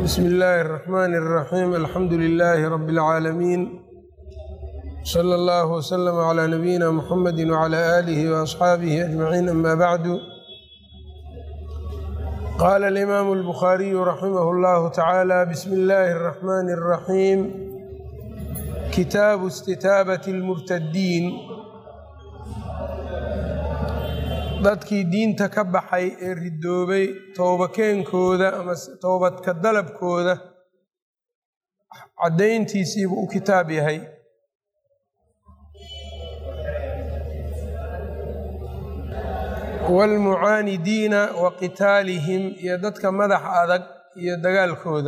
bsmi illaahi الرaxmn الraxim alxamdu lilaahi rab اlcaalamiin slى اllah wslm عlى nabiyina mxamedi wعlى آlih وaصxaabihi aجmaciin ama bacdu qala اlimaamu اlbukhaariyu raximah اllahu tacaala bsmi اllahi الraxmn الraxiim kitaabu istitaabat اlmurtadiin dadkii diinta ka baxay ee ridoobay toobakeenkooda ama toobadka dalabkooda caddayntiisiibuu u kitaab yahay waalmucaanidiina wa qitaalihim iyo dadka madax adag iyo dagaalkooda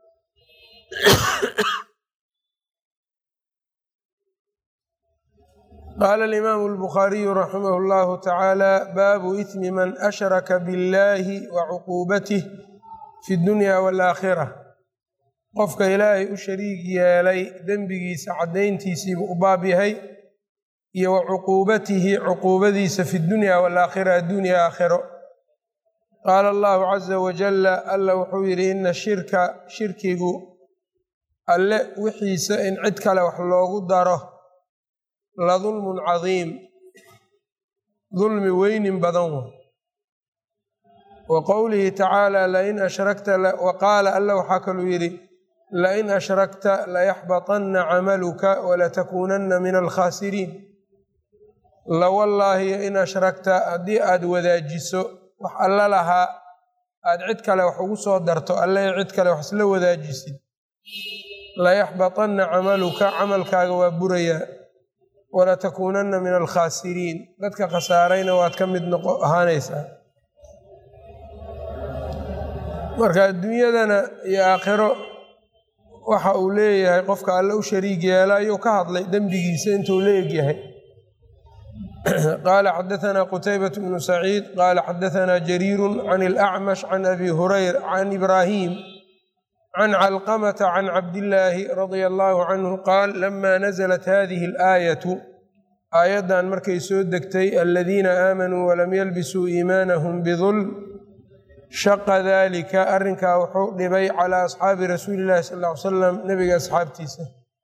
qaala alimaamu albukhaariyu raximah اllahu tacaala baabu ismi man ashraka biاllaahi wa cuquubatih fi dunya waalaakhira qofka ilaahay u shariig yeelay dembigiisa caddayntiisiibuu u baab yahay iyo wa cuquubatihi cuquubadiisa fi dunya waalaakhira addunya aakhiro qaala allahu caza wajalla alla wuxuu yidhi ina shirka shirkigu alle wixiisa in cid kale wax loogu daro la dulmun cadiim dulmi weynin badan wa wa qowlihi tacaala lain ashrakta wa qaala alla waxaa kaluu yidhi lain ashrakta layaxbaطanna camaluka walatakuunanna min alkhaasiriin lawallaahi in ashrakta haddii aad wadaajiso wax alla lahaa aad cid kale wax ugu soo darto alle cid kale wax isla wadaajisid layaxbaطanna camaluka camalkaaga waa burayaa walatakuunanna min alkhaasiriin dadka khasaarayna waad ka mid noqo ahaanaysaa marka adduunyadana iyo aakhiro waxa uu leeyahay qofka alle u shariig yeela ayuu ka hadlay dembigiisa intuu leegyahay qaala xadaثna qutaybaة bnu saciid qaala xadaثna jariiru can اlأcmash can abi hurayr can ibraahim can calqamata can cabdillaahi radia allahu canhu qaal lama naزlat hadihi اlaayatu aayaddan markay soo degtay aladiina aamanuu walam yalbisuu iimaanahum bidulm shaqa dalika arrinkaa wuxuu dhibay calaa asxaabi rasuuli illahi sal ly salam nebiga asxaabtiisa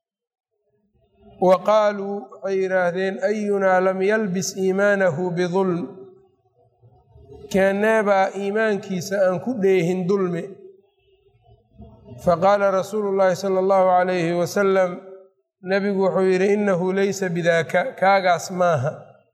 wa qaaluu waxay yidhaahdeen ayunaa lam yalbis iimaanahu bidulm keeneebaa iimaankiisa aan ku dheehin dulmi faqaala rasuulu llaahi sala allahu calayhi wasalam nebigu wuxuu yidhi innahu leysa bidaaka kaagaas maaha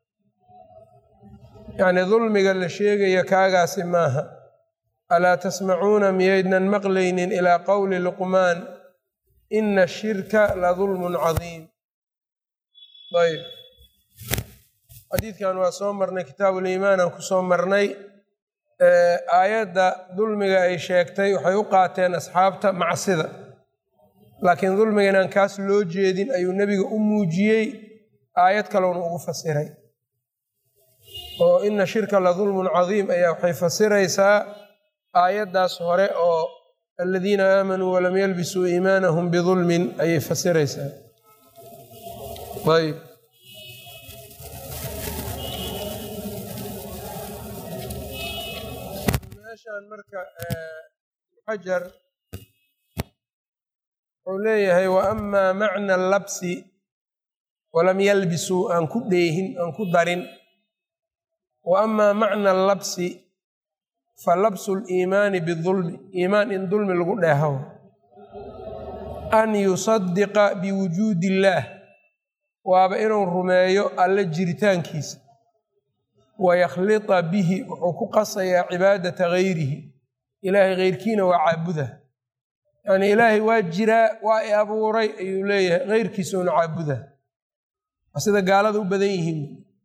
yacnii dulmiga la sheegaya kaagaasi maaha alaa tasmacuuna miyaydnan maqlaynin ilaa qowli luqmaan ina ashirka la dulmun cadiim ayb xadiidkan waa soo marnay kitaabuliimaan aan ku soo marnay aayadda dulmiga ay sheegtay waxay u qaateen asxaabta macsida laakiin dulmiga inaan kaas loo jeedin ayuu nebiga u muujiyey aayad kalowna ugu fasiray oo ina shirka la dulmun cadiim ayaa waxay fasiraysaa aayaddaas hore oo aladiina aamanuu walam yalbisuu iimaanahum bidulmin ayay fasiraysaa ayb meeshaan marka xajar wuxuu leeyahay wa amaa macna labsi walam yalbisuu aan ku dheehin aan ku darin wa amaa macna labsi fa labsu liimaani bidulmi iimaan in dulmi lagu dheehaw an yusadiqa biwujuudi illaah waaba inuu rumeeyo alle jiritaankiisa wayakhlita bihi wuxuu ku qasayaa cibaadata gayrihi ilaahay keyrkiina waa caabuda yacnii ilaahay waa jiraa waa i abuuray ayuu leeyahay keyrkiisuuna caabuda waa sida gaalada u badan yihiin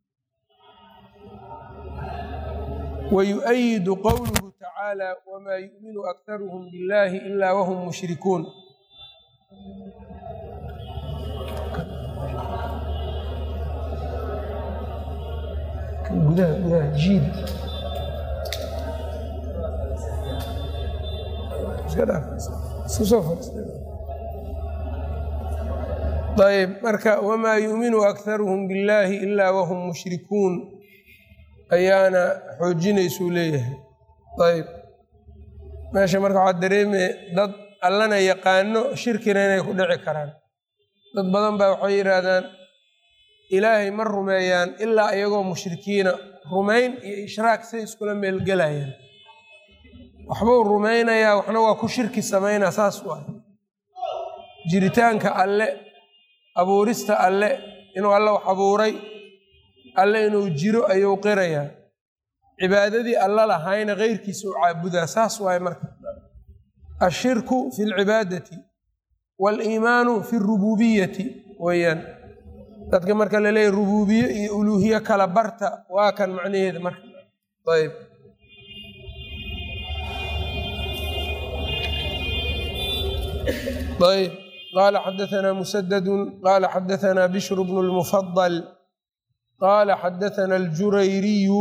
wayu'ayidu qowluhu tacaala wamaa yu'minu aktaruhum biاllaahi ilaa wahum mushrikuun gudaha gudaha jiid ayb marka wamaa yuuminu akharuhum billaahi ilaa wahum mushrikuun ayaana xoojinaysuu leeyahay ayb meesha marka waxaa dareemaya dad allana yaqaano shirkina inay ku dhici karaan dad badan baa waxay yidhaahdaan ilaahay ma rumeeyaan ilaa iyagoo mushrikiina rumayn iyo ishraak say iskula meelgelayaan waxbuu rumaynayaa waxna waa ku shirki samaynaa saas waay jiritaanka alle abuurista alle inuu alle wax abuuray alle inuu jiro ayuu qirayaa cibaadadii alle lahayna keyrkiisa u caabudaa saas waay marka ashirku fi lcibaadati waaliimaanu fi rububiyati weeyaan dadka marka la leeyahy rubuubiye iyo uluuhiye kala barta waa kan macnaheeda marka ayb ayb qala xadaثna musadadu qala xadaثna bishr bnu اlmufadl qala xadaثna اljurayriyu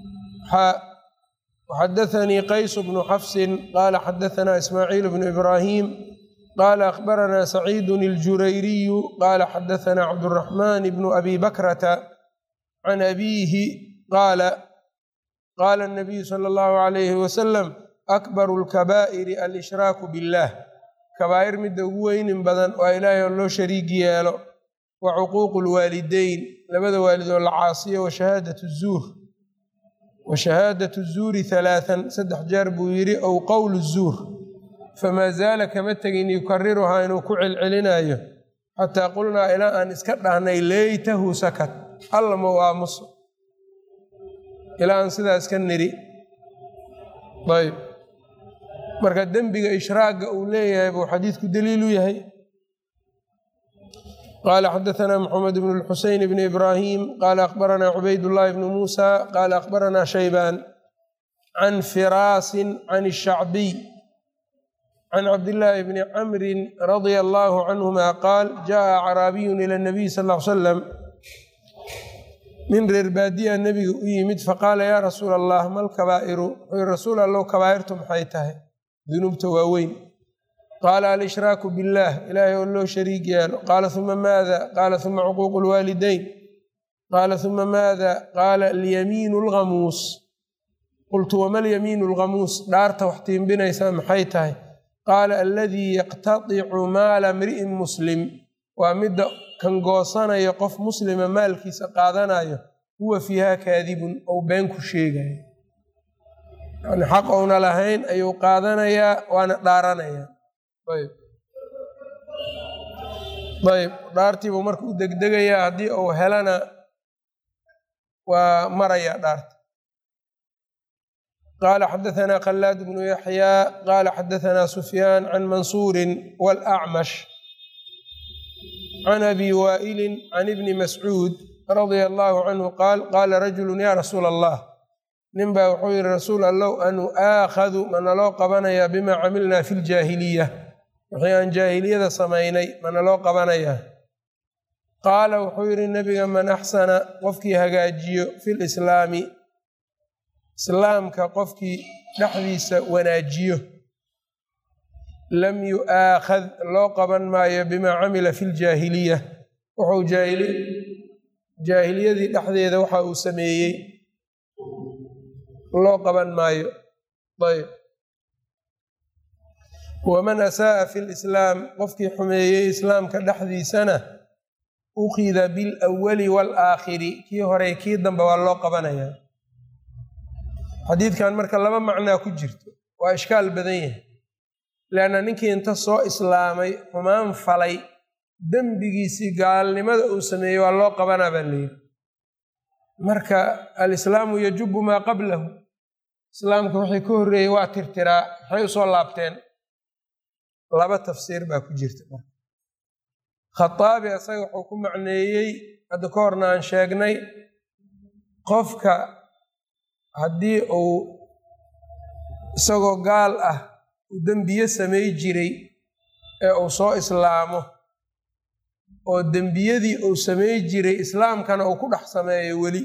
xadaثnii qays bnu xafsin qala xadaثna ismaaciil bnu ibrahim qala akhbarana saciid اljurayriyu qala xadaثna cabdالرaحman bnu abi bakrata can abiihi qaala qala الnabiyu slى اllahu عalayhi waslm akbar اlkaba'iri alshraaku bاllah kabaa'ir midda ugu weynin badan waa ilaahay oo loo shariig yeelo wa cuquuqu lwaalideyn labada waalidoo la caasiyo wa shahaadatu zuur wa shahaadatu zuuri halaathan saddex jeer buu yidhi ow qowlu zuur famaa zaala kama tegin yukariruhaa inuu ku celcelinayo xataa qulnaa ilaa aan iska dhahnay leytahu sakat alla mau aamuso ilaa aan sidaa iska niri ayb marka dembiga ishraaga uu leeyahay buu xadiidku daliilu yahay qala xadaثna mxamed bn اlxuseyn bn ibrahim qala akhbarana cubayd llahi bn musa qala akhbarana shaybaan can firaasin can الshacbiy can cabdillaahi bni camri radia allahu canhuma qaal jaءa acraabiyun ilى اnabiy sal ly slam nin reer baadiya nebiga u yimid faqaala ya rasuul allah mal kabaa'iru wuxuu rasuul allow kabaa'irtu maxay tahay dunuubta waaweyn qaala alshraaku biاllah ilaahay oo loo shariig yeelo qaala uma maada qaala uma cuquuqu lwaalideyn qaala uma maada qaala alyamiinu lghamuus qultu wama alyamiinu lghamuus dhaarta wax tiimbinaysaa maxay tahay qaala aladii yaqtadicu maala mri'in muslim waa midda kan goosanayo qof muslima maalkiisa qaadanayo huwa fiiha kaadibun ou been ku sheegayo yani xaq ouna lahayn ayuu qaadanayaa waana dhaaranayaa ayb ayb dhaartiibuu marka u degdegayaa haddii uu helana waa marayaa dhaarta qaala xadaثna khalaad bnu yaxyaa qaala xadaثna sufyaan can mansuuri wاlأcmash can abi waa'ili can ibni mascuud radia allahu canhu qaal qaala rajulu ya rasuula allah nin baa wuxuu yihi rasuul allow anu aakhadu manaloo qabanayaa bimaa camilnaa fi ljaahiliya wixii aan jaahiliyada samaynay manaloo qabanayaa qaala wuxuu yidhi nebiga man axsana qofkii hagaajiyo fi lislaami islaamka qofkii dhexdiisa wanaajiyo lam yu'aakhad loo qaban maayo bimaa camila fi ljaahiliya wuxuu jaahiliyadii dhexdeeda waxa uu sameeyey loo qaban maayo ayb waman asaa'a fi lislaam qofkii xumeeyey islaamka dhexdiisana ukhida bilawali waalaakhiri kii horey kii dambe waa loo qabanayaa xadiidkan marka laba macnaa ku jirto waa ishkaal badan yahay leanna ninkii inta soo islaamay xumaan falay dembigiisii gaalnimada uu sameeyey waa loo qabanaa baa layidhi marka alislaamu yajubu maa qablahu islaamka wixii ka horreeyey waa tirtiraa maxay usoo laabteen laba tafsiir baa ku jirta marka khataabi asaga wuxuu ku macneeyey hadda ka horna aan sheegnay qofka haddii uu isagoo gaal ah uu dembiye samay jiray ee uu soo islaamo oo dembiyadii uu samay jiray islaamkana uu ku dhex sameeyo weli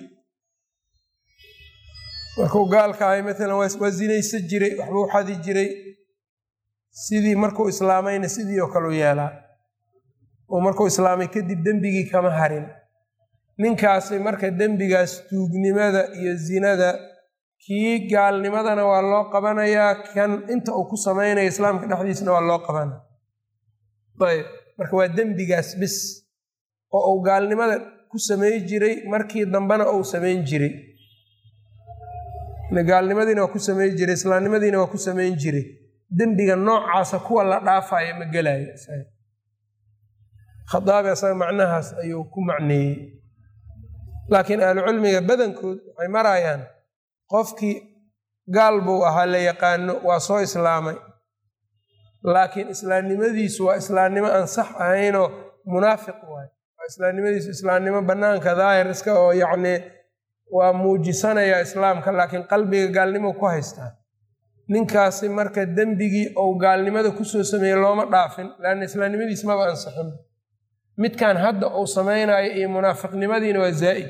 markuu gaalka ahay maalan waa zinaysan jiray waxbuu xadi jiray sidii markuu islaamayna sidii oo kaleu yeelaa oo markuu islaamay kadib dembigii kama harin ninkaasi marka dembigaas tuugnimada iyo zinada kii gaalnimadana waa loo qabanayaa kan inta uu ku samaynayo islaamka dhexdiisna waa loo qabanaya ayb marka waa dembigaas bis oo uu gaalnimada ku samay jiray markii dambena uu samayn jiray gaalnimadiina waa ku samayn jiray islaamnimadiina waa ku samayn jiray dembiga noocaasa kuwa la dhaafayo ma gelayo khadaabi asaga macnahaas ayuu ku macneeyey laakiin ahlucilmiga badankood waxay marayaan qofkii gaal buu ahaa la yaqaano waa soo islaamay laakiin islaamnimadiisu waa islaamnimo aan sax ahaynoo munaafiq waay waa islaamnimadiisu islaamnimo bannaanka daahir iska oo yacni waa muujisanaya islaamka laakiin qalbiga gaalnimo ku haystaa ninkaasi marka dembigii ou gaalnimada kusoo sameeyey looma dhaafin leanna islaamnimadiis maba ansixin midkan hadda uu samaynayo iyo munaafiqnimadiina waa zaa'id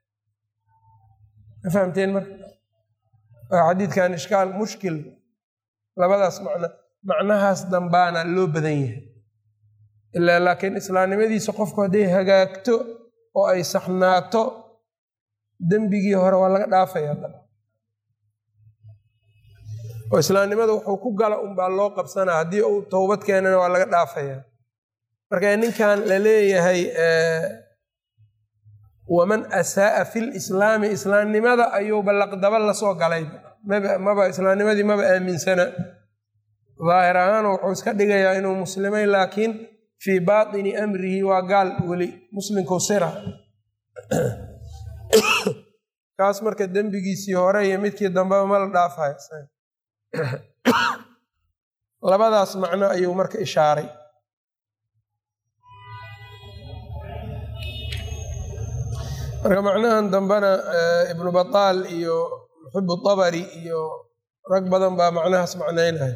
ma fahamteen marka waa xadiidkan ishkaal mushkil labadaas macno macnahaas dambaana loo badan yahay ilaa laakiin islaamnimadiisa qofku hadday hagaagto oo ay saxnaato dembigii hore waa laga dhaafaya oo islaamnimada wuxuu ku gala unbaa loo qabsanaa haddii uu towbad keenana waa laga dhaafaya marka ninkan la leeyahay waman asaa'a fi lislaami islaamnimada ayuuba laqdaba lasoo galay maba islaamnimadii maba aaminsana daahir ahaan wuxuu iska dhigayaa inuu muslimay laakiin fii baatini amrihi waa gaal weli muslimku sira kaas marka dembigiisii hore iyo midkii dambeba ma la dhaafayo labadaas macno ayuu marka ishaaray marka macnahan dambena ibnu bataal iyo muxibu tabari iyo rag badan baa macnahaas macnaynaya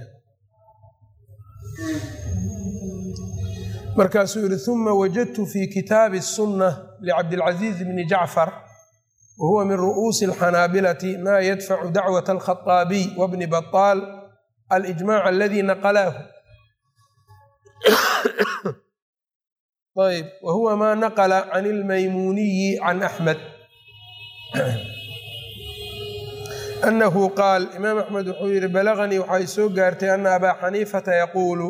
markaasuu yihi uma wajadtu fi kitaabi الsunة licabdilcaziiz bni jacfar wa huwa min ru'uusi اlxanaabilati ma yadfacu dacwaة alkhaطaabiy wbni baطaal alijmac aladi naqlaahu ayb wa huwa ma naqla can اlmaymuniyi can axmed anahu qaal imaam axmed wuxuu yihi balaganii waxay soo gaartay ana abaa xaniifata yaquulu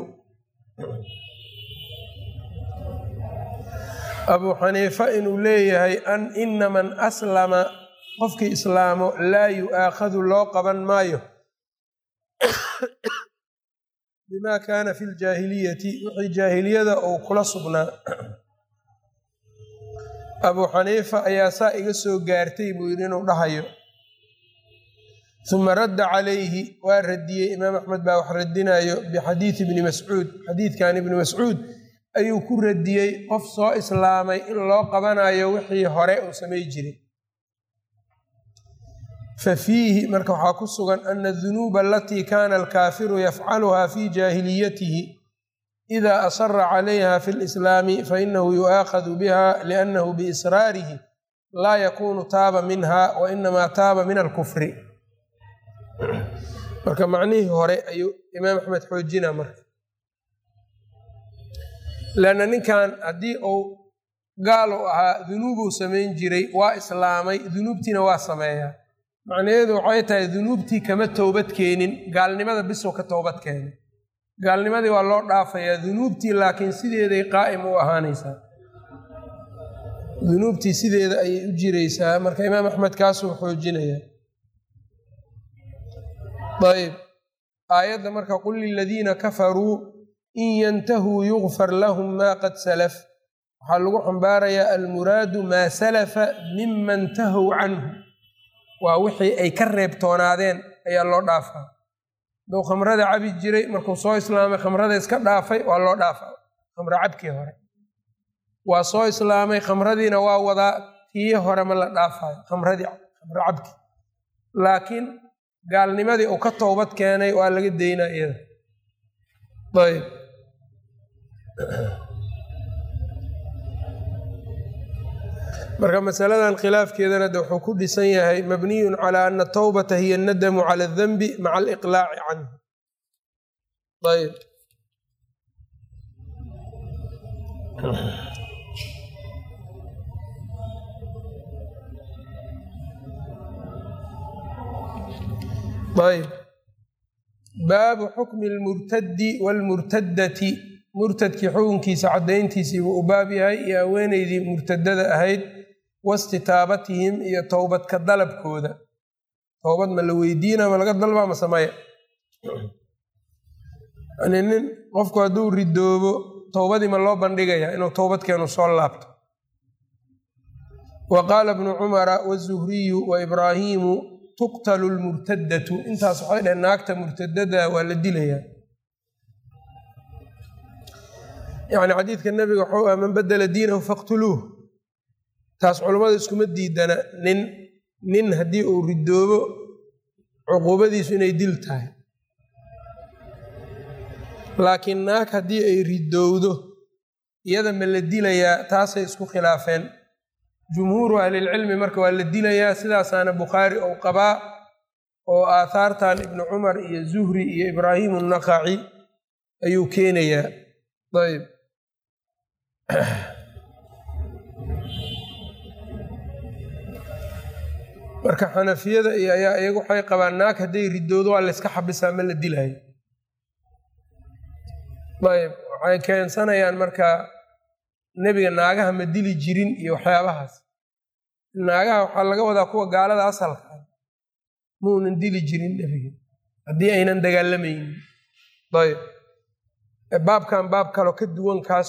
abuu xaniifa inuu leeyahay an ina man aslama qofkii islaamo laa yu'aakhadu loo qaban maayo bima kaana fi ljaahiliyati wixii jaahiliyada uu kula sugnaa abuu xaniifa ayaa saa iga soo gaartay buu yidhi inuu dhahayo uma radda calayhi waa radiyey imaam axmed baa wax radinayo bixadiidi ibni mascuud xadiidkan ibni mascuud ayuu ku radiyey qof soo islaamay in loo qabanayo wixii hore uu samay jiray fa fiihi marka waxaa ku sugan ana adunuuba alatii kana alkaafiru yafcaluha fi jaahiliyatihi ida asara calayha fi lislaami fainahu yu'aakhadu biha liannahu biisraarihi laa yakunu taaba minha wa inamaa taaba min alkufri marka macnihii hore ayuu imaam axmed xoojina marka leanna ninkan haddii uu gaal u ahaa dunuubuu samayn jiray waa islaamay dunuubtiina waa sameeyaa macnaheedu waxay tahay dunuubtii kama toobad keenin gaalnimada bisuu ka toobad keenay gaalnimadii waa loo dhaafayaa dunuubtii laakiin sideeday qaa'im u ahaanaysaa dunuubtii sideeda ayay u jiraysaa marka imaam axmed kaasuu xoojinayaa ayb aayadda marka qul liladiina kafaruu in yantahuu yugfar lahum maa qad salaf waxaa lagu xambaarayaa almuraadu maa salafa mima intahow canhu waa wixii ay ka reebtoonaadeen ayaa loo dhaafaa duu khamrada cabi jiray markuu soo islaamay khamrada iska dhaafay waa loo dhaafaa khamro cabkii hore waa soo islaamay khamradiina waa wadaa tii hore ma la dhaafayo khamradii khamro cabki laakiin gaalnimadii uu ka toobad keenay waa laga daynaa iyada ayb marka masaladan khilaafkeedana de wuxuu ku dhisan yahay mabniyun calaa ana atawbata hiya annadamu cala adanbi maca aliqlaaci canhu ayb ayb baabu xukmi lmurtadi waalmurtadati murtadkii xukunkiisa caddayntiisii buu u baab yahay iyo haweeneydii murtadada ahayd wastitaabatihim iyo towbadka dalabkooda towbad ma la weydiina ma laga dalbaa ma sameya yani nin qofku hadduu ridoobo towbadii ma loo bandhigaya inuu towbadkeenu soo laabto wa qaala bnu cumara wazuhriyu wa ibraahiimu tuqtalu lmurtadatu intaas waxay dhaheen naagta murtadada waa la dilayaa yani xadiidka nabiga waxuu ah man badela diinahu faqtuluuh taas culummada iskuma diidana nin nin haddii uu ridoobo cuquubadiisu inay dil tahay laakiin naag haddii ay ridowdo iyada ma la dilayaa taasay isku khilaafeen jumhuuru ahlilcilmi marka waa la dilayaa sidaasaana bukhaari ou qabaa oo aathaartan ibnu cumar iyo zuhri iyo ibraahimu naqaci ayuu keenayaa ayb marka xanafiyada iyo ayaa iyagu waxay qabaan naag hadday ridoodo waa layska xabisaa ma la dilaayo ayb waxay keensanayaan marka nebiga naagaha ma dili jirin iyo waxyaabahaas naagaha waxaa laga wadaa kuwa gaalada asalka ah muunan dili jirin nebiga haddii aynan dagaalamaynin ayb baabkan baab kaloo ka duwan kaas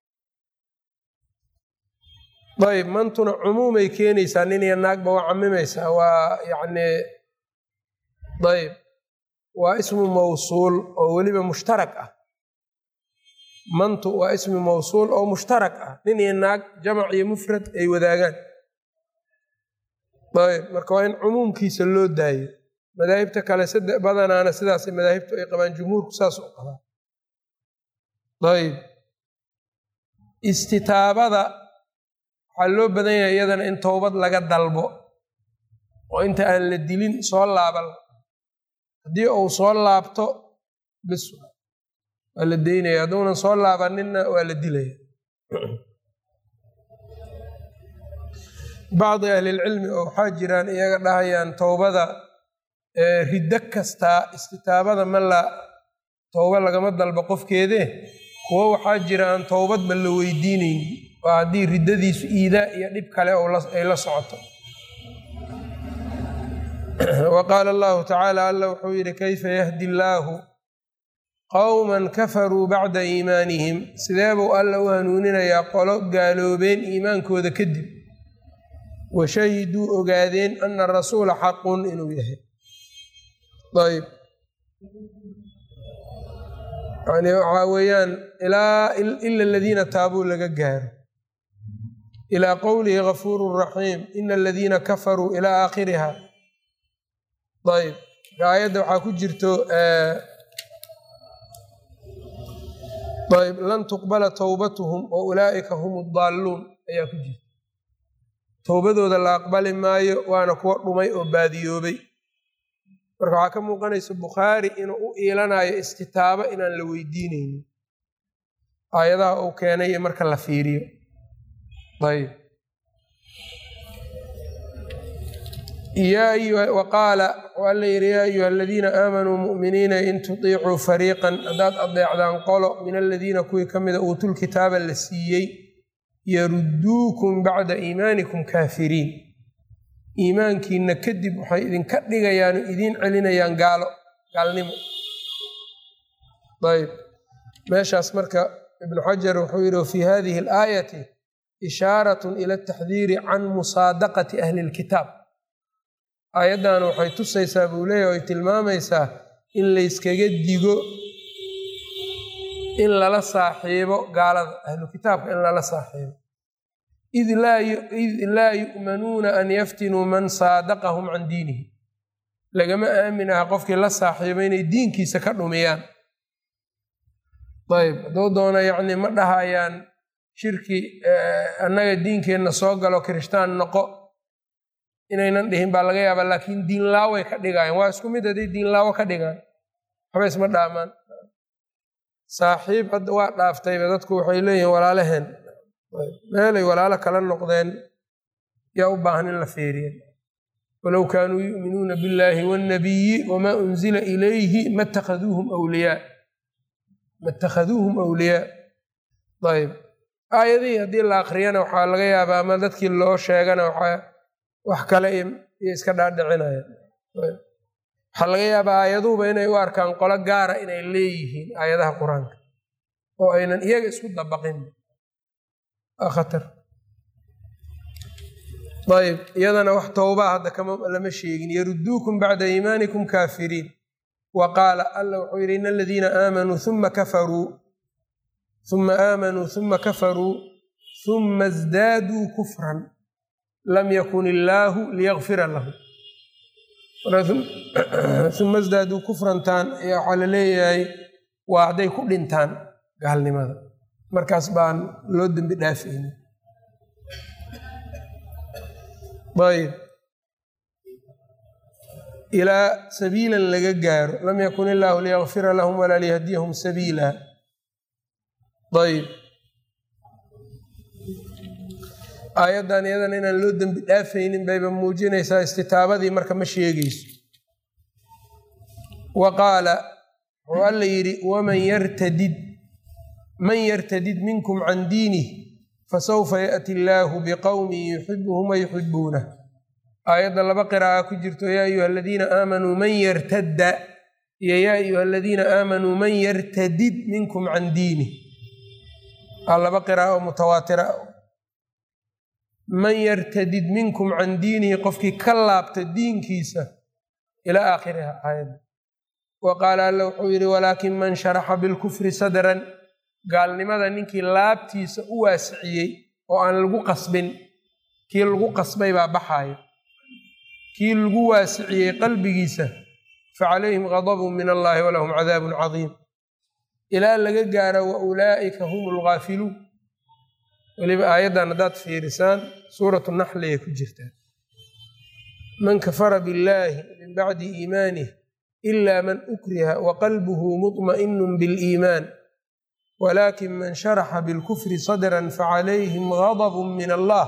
ayb mantuna cumuumay keenaysaa nin iyo naagba waa camimaysaa waa yacni ayb waa ismu mawsuul oo weliba mushtarak ah mantu waa ismi mawsuul oo mushtarak ah nin iyo naag jamac iyo mufrad ay wadaagaan ayb marka waa in cumuumkiisa loo daayo madaahibta kale sade badanaana sidaas madaahibtu ay qabaan jumhuurku saas u qabaa ayb istitaabada waxaa loo badan yahay iyadana in towbad laga dalbo oo inta aan la dilin soo laaban haddii uu soo laabto bis waa la deynaya hadduunan soo laabaninna waa la dilaya bacdi ahlilcilmi oo waxaa jiraan iyaga dhahayaan towbada riddo kastaa istitaabada ma la towba lagama dalbo qofkeedee kuwo waxaa jira aan towbadba la weydiinaynin waa haddii riddadiisu iidaa iyo dhib kale ay la socoto wa qaala allahu tacaala alla wuxuu yidhi kayfa yahdi illaahu qowman kafaruu bacda iimaanihim sidee buu alla u hanuuninayaa qolo gaaloobeen iimaankooda kadib wa shahiduu ogaadeen ana rasuula xaqun inuu yahay ayb yani waxaa weeyaan ilaa ila aladiina taabuu laga gaaro ilaa qowlihi gafuuru raxiim ina aladiina kafaruu ilaa aakhiriha ayb aayadda waxaa ku jirto ayb lan tuqbala towbatuhum wa ulaa'ika hum daalluun ayaa ku jirta towbadooda la aqbali maayo waana kuwa dhumay oo baadiyoobay marka waxaa ka muuqanaysa bukhaari inuu u iilanayo istitaabo inaan la weydiinaynin aayadaha uu keenay marka la fiiriyo ayb wa qaala waxuu alla yidhi yaa ayuha aladiina aamanuu mu'miniina in tutiicuu fariiqan haddaad adeecdaan qolo min aladiina kuwii ka mida uutul kitaaba la siiyey yarudduukum bacda iimaanikum kaafiriin iimaankiina kadib waxay idinka dhigayaan oo idiin celinayaan gaalo gaalnimo ayb meeshaas marka ibnu xajar wuxuu yidhi wafii hadihi alaayati ishaaratun ila ataxdiiri can musaadaqati ahli lkitaab aayaddan waxay tusaysaa buu leeyahy ay tilmaamaysaa in layskaga digo in lala saaxiibo gaalada ahlu kitaabka in lala saaxiibo id laa yu'manuuna an yaftinuu man saadaqahum can diinihi lagama aamin aha qofkii la saaxiibo inay diinkiisa ka dhumiyaan ayb hadduu doona yacni ma dhahayaan shirki annaga diinkeenna soo galo kirishtaan noqo inaynan dhihin baa laga yaabaa laakiin diinlaaway ka dhigayan waa isku mid hadday diinlaawo ka dhigaan waxba isma dhaamaan saaxiib hadda waa dhaaftayba dadku waxay leeyihiin walaalaheen meelay walaalo kala noqdeen yaa u baahan in la feeriya walow kaanuu yu'minuuna biاllahi wاnnabiyi wamaa unzila ilayhi ma اtakhaduuhum wliyaa ma اtakhaduuhum awliyaa ayb aayadihii haddii la akriyana waxaa laga yaabaa ama dadkii loo sheegana waxaa wax kale iyo iska dhaadhicinayaan waxaa laga yaabaa aayaduhuba inay u arkaan qolo gaara inay leeyihiin aayadaha qur-aanka oo aynan iyaga isku dabaqin khatar ayb iyadana wax towbaa hadda kama lama sheegin yaruduukum bacda iimaanikum kaafiriin wa qaala alla wuxuu yidhi in aladiina aamanuu uma kafaruu uma aamanuu uma kafaruu uma isdaaduu kufran lam yakun illaahu liyakfira lahum uma isdaaduu kufrantaan ayaa waxaa la leeyahay waa hadday ku dhintaan gaalnimada markaas baan loo dembi dhaafayni ayb ilaa sabiilan laga gaaro lam yakun illaahu liyakfira lahum walaa liyahdiyahum sabiila ayb aayaddan iyadana inaan loo dembi dhaafaynin bayba muujinaysaa istitaabadii marka ma sheegayso wa qaala wuxuu alla yidhi waman yartadid man yartadid minkum can diinih fasawfa yaأti illaahu biqowmin yuxibuhum wa yuxibuunah aayadda laba qiraa'a ku jirto yaa ayuha aladiina aamanuu man yartadda iyo yaa ayuha aladiina aamanuu man yartadid minkum can diinih aa laba qiraa'o mutawaatira man yartadid minkum can diinihi qofkii ka laabta diinkiisa ilaa aakhiriha aayadda wa qaala alla wuxuu yidhi walaakin man sharaxa bilkufri sadran gaalnimada ninkii laabtiisa u waasiciyey oo aan lagu qasbin kii lagu qasbay baa baxaayo kii lagu waasiciyey qalbigiisa fa calayhim gadabun min allahi walahum cadaabun cadiim ilaa laga gaaro wa ulaa'ika hum lgaafiluun weliba aayaddan haddaad fiirisaan suuratu naxli ay ku jirtaa man kafara billaahi min bacdi iimaanih ila man ukriha wa qalbuhu muطma'inun biliimaan wlakin man sharaxa bilkufri sadran facalayhim gadb min allah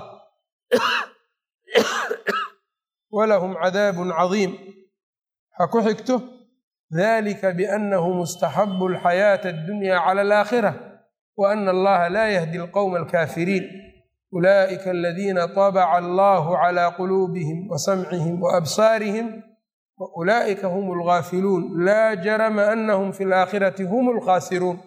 walahum cadaabun cadiim waxaa ku xigto dalika biannahu mustaxabu alxayaata addunya cala alaakhira wa ana allaha laa yahdi alqowma alkaafiriin ulaa'ika aladiina tabaca allahu cala quluubihim wa samcihim wa absaarihim wa ulaa'ika hum algaafiluun laa jarama anahum fi alaakhirati hum alkhaasiruun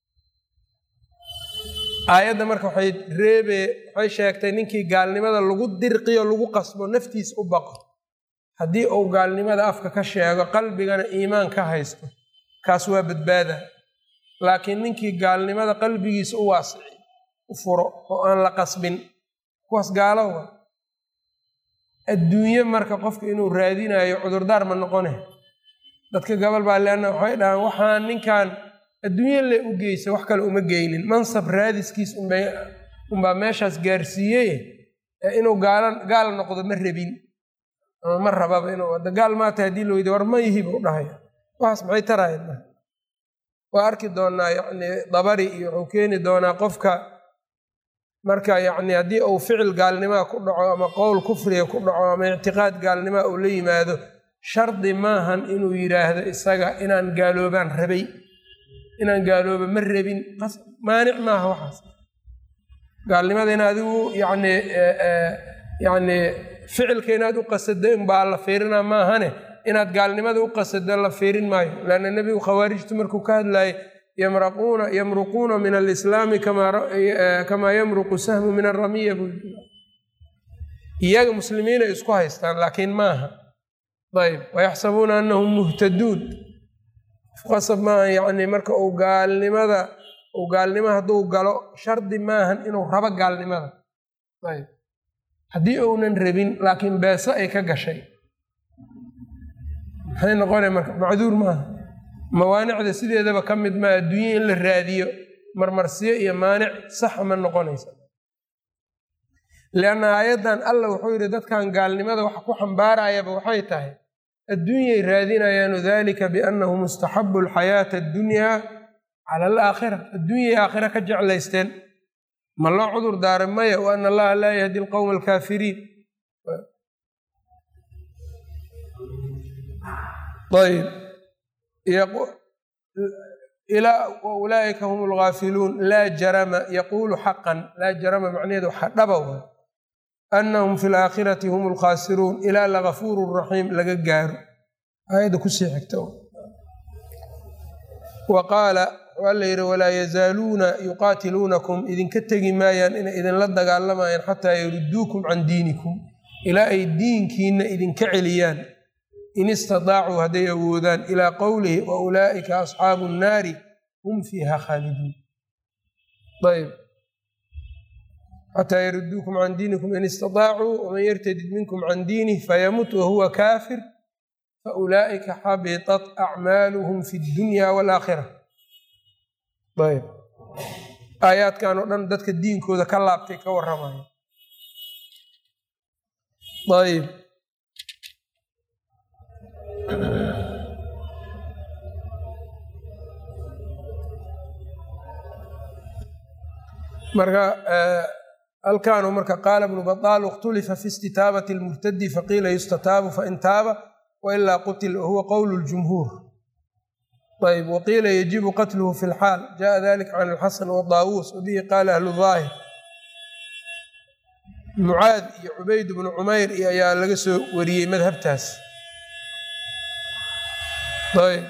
aayadda marka waxay reebe waxay sheegtay ninkii gaalnimada lagu dirqiyo lagu qasbo naftiisa u baqo haddii uu gaalnimada afka ka sheego qalbigana iimaan ka haysto kaas waa badbaada laakiin ninkii gaalnimada qalbigiisa u waasici u furo oo aan la qasbin kuwaas gaalowa adduunye marka qofka inuu raadinayo cudurdaar ma noqone dadka gabal baa leanna waxay dhahaan waxaan ninkan adduunye le u geysa wax kale uma geynin mansab raadiskiis unbaa meeshaas gaarsiiyey inuu gaal noqdo ma rabin ama ma rababa inuu gaal maata haddii la weydi war ma yihi buu dhahaya waxaas maxay tarayan waa arki doonaa yacni dabari iyo wuxuu keeni doonaa qofka marka yacni haddii uu ficil gaalnimaa ku dhaco ama qowl kufriga ku dhaco ama ictiqaad gaalnimaa uu la yimaado shardi maahan inuu yidhaahdo isaga inaan gaaloobaan rabay inaan gaalooba ma rabin maanic maaha waxaas gaalnimada in adigu yani yani ficilka inaad u qasado inbaa la fiirinaa maahane inaad gaalnimada u qasado la fiirin maayo leanna nebigu khawaarijtu markuu ka hadlayay yamraquuna yamruquuna min alislaami kamaa yamruqu sahmu min aramiya buu iyaga muslimiinay isku haystaan laakiin maaha ayb wayaxsabuuna anahum muhtaduun qasab maaha yacni marka uu gaalnimada uu gaalnimo hadduu galo shardi maahan inuu rabo gaalnimada ayb haddii uunan rabin laakiin beeso ay ka gashay maxay noqonay marka macduur maaha mawaanicda sideedaba ka mid maa adduunya in la raadiyo marmarsiyo iyo maanic saxa ma noqonaysa lianna aayaddan alla wuxuu yidhi dadkan gaalnimada waxa ku xambaarayaba waxay tahay adduunyay raadinayaanu dalika biannahu mustaxabu alxayaata addunyaa cala alaakhira adduunyay aakhira ka jeclaysteen ma loo cudur daaray maya wa ana allaha laa yahdi alqowma alkaafiriin ayb ulaaئika hm اlgaafiluun laa jarama yaquulu xaqan laa jarama macnaheedu waxa dhaba waay anahum fi اlaakhirati hm اlkhaasiruun ilaa lagafuur raxiim laga gaaro aayadda kusii xigta wa qaala waa la yidhi walaa yazaaluuna yuqaatiluunakum idinka tegi maayaan inay idinla dagaalamayaan xataa yaruduukum can diinikum ilaa ay diinkiina idinka celiyaan in istadaacuu hadday awoodaan ilaa qowlihi wa ulaa'ika asxaabu nnaari hum fiiha khaaliduun ayb xataa yaruduukum can diinikum in istadaacuu waman yartadid minkum can diinih fayamut wahuwa kaafir faulaa'ika xabitat acmaaluhum fi dunya waalaakhira ayb aayaadkan oo dhan dadka diinkooda ka laabtay ka warramaya ayb marka halkaanu marka qaala bnu baطaal اkhtulifa fi istitaabati اlmurtadi faqiila yustataabu fain taaba wailaa qutil wahuwa qowl اljumhuur ayb waqiila yajibu qatluhu fi اlxaal jaءa dalika can اlxasan wadaawuus wabihi qaala ahlu ظaahir mucaad iyo cubayd bnu cumayr iyo ayaa laga soo wariyey madhabtaas ayb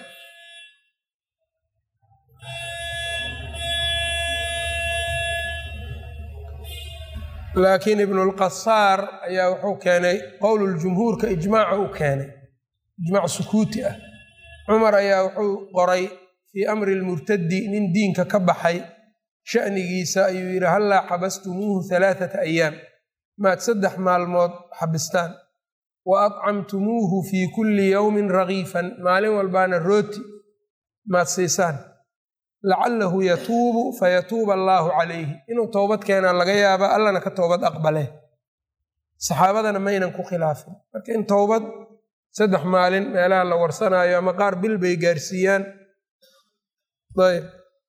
laakiin ibnu lqasaar ayaa wuxuu keenay qowluljumhuurka ijmaaca u keenay ijmaac sukuuti ah cumar ayaa wuxuu qoray fii amri lmurtadi nin diinka ka baxay sha'nigiisa ayuu yidhi hallaa xabastumuuhu halaathata ayaam maad saddex maalmood xabistaan wa adcamtumuuhu fii kulli yowmin ragiifan maalin walbaana rooti maad siisaan lacalahu yatuubu fayatuuba allaahu calayhi inuu toobad keenaa laga yaaba allana ka toobad aqbale saxaabadana maynan ku khilaafin marka in towbad saddex maalin meelaha la warsanaayo ama qaar bil bay gaarsiiyaan ayb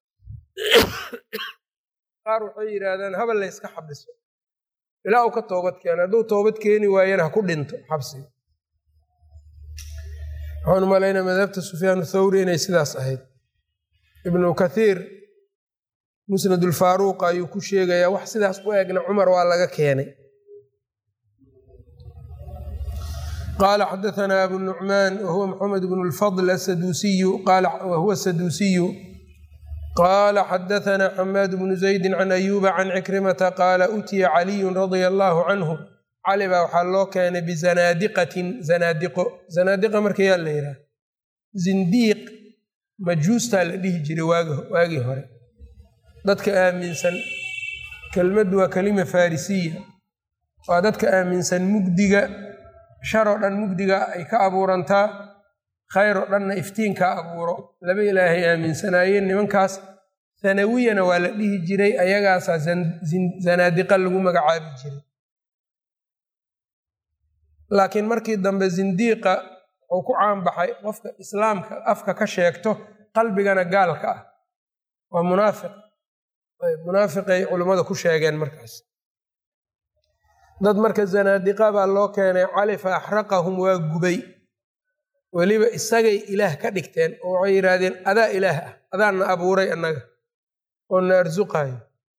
qaar waxay yidhaahdaan habal layska xabiso ilaa uu ka toobad keena hadduu toobad keeni waayana ha ku dhinto xabsiga waxaan umalaynaa madhabta sufyaan thawri inay sidaas ahayd ibnu kathiir musnadulfaaruuq ayuu ku sheegayaa wax sidaas u egna cumar waa laga keenay qaala xadaanaa abu nucmaan wahuwa maxamed bnu lfadl asaduusiyu wahuwa saduusiyu qaala xadaanaa xamaad bnu zaydi can ayuuba can cikrimata qaala utiya caliyun radia allaahu canhu cali baa waxaa loo keenay bizanaadiqatin zanaadiqo zanaadiqa marka yaa la yidhaha zindiiq majuustaa la dhihi jiray waagii hore dadka aaminsan kelmaddu waa kelima farisiya waa dadka aaminsan mugdiga shar oo dhan mugdiga ay ka abuurantaa khayr oo dhanna iftiinkaa abuuro laba ilaahay aaminsanaayeen nimankaas sanawiyana waa la dhihi jiray ayagaasaa zanaadiqa lagu magacaabi jiray laakiin markii dambe zindiiqa wuxuu ku caanbaxay qofka islaamka afka ka sheegto qalbigana gaalka ah waa munaafiq munaafiqay culummada ku sheegeen markaas dad marka zanaadiqa baa loo keenay cali fa axraqahum waa gubay weliba isagay ilaah ka dhigteen oo waxay yidhaahdeen adaa ilaah ah adaana abuuray annaga oo na arsuqayo